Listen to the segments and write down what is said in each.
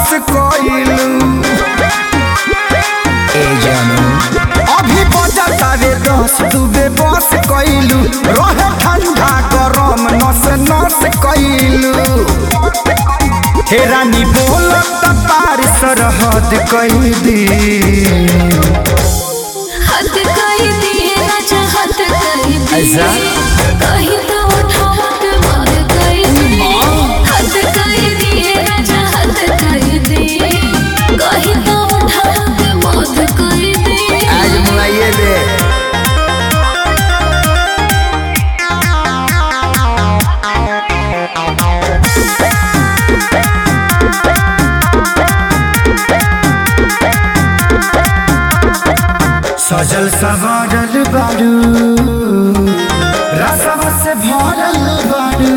बस कइलू ए जानू अभी बजता रे दस दुबे बस कइलू रहे ठंडा गरम नस नस कइलू हे रानी बोलत पार सरहद कई दी हद कर दिए राजा हद कर दिए ऐसा? कहीं तो उठावा के मार कर दिए हद कर दिए राजा हद कर दिए कहीं तो उठावा के मार कर दिए आज मुआइए दे सजल सवारल बारू रसव से भरल बारू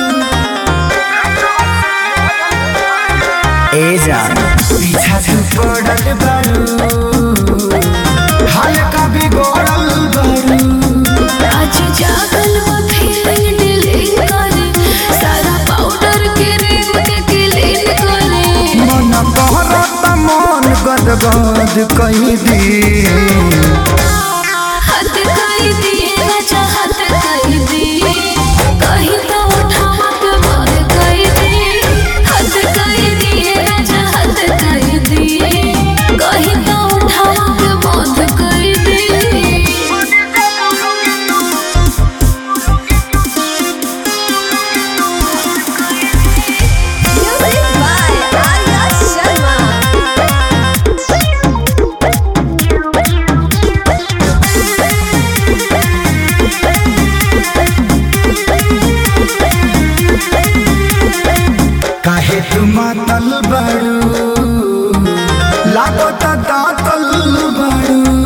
ए जा पीछा से पड़ल बारू हल्का बिगड़ल बारू आज जागल वो फीलिंग डिलीट करे सारा पाउडर के रेम के क्लीन करे मन कहरत मन गदगद कही दी हद कर दिए राजा हद कर दिए कहीं तो उठावा के मार कर दिए हद कर दिए राजा हद कर दिए कहीं तो उठावा के मार कर दिए Music by Arya Sharma. काहे तू मातल बारू लागत दातल बारू